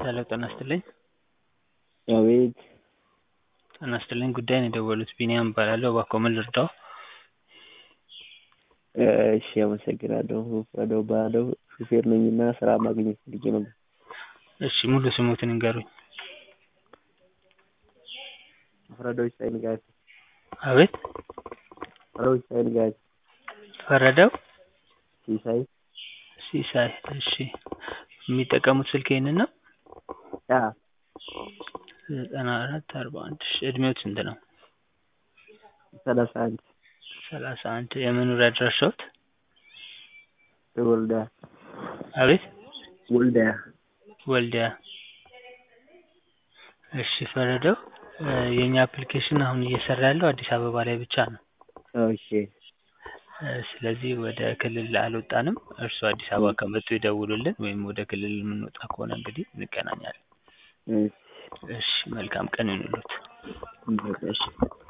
ሄሎ ጤና ይስጥልኝ። አቤት ጤና ይስጥልኝ ጉዳይ ነው የደወሉት ቢኒያም እባላለሁ እባክዎ ምን ልርዳዎ? እሺ አመሰግናለሁ ፍረደው እባላለሁ ሹፌር ነኝና ስራ ማግኘት ፈልጌ ነበር። እሺ ሙሉ ስምዎትን ይንገሩኝ? ፍረደው ሲሳይ ንጋቱ። አቤት ፍረደው ሲሳይ ንጋቱ። ፈረደው ሲሳይ ሲሳይ እሺ የሚጠቀሙት ስልክ ይሄንን ነው? አዎ ዘጠና አራት አርባ አንድ እሺ እድሜዎት ስንት ነው? ሰላሳ አንድ ሰላሳ አንድ የመኖሪያ አድራሻዎት? ወልዲያ አቤት ወልዲያ ወልዲያ እሺ ፈረደው የእኛ አፕሊኬሽን አሁን እየሰራ ያለው አዲስ አበባ ላይ ብቻ ነው። እሺ ስለዚህ ወደ ክልል አልወጣንም እርስዎ አዲስ አበባ ከመጡ ይደውሉልን ወይም ወደ ክልል የምንወጣ ከሆነ እንግዲህ እንገናኛለን። እሺ እሺ መልካም ቀን ይሁንልዎት። በቃ እሺ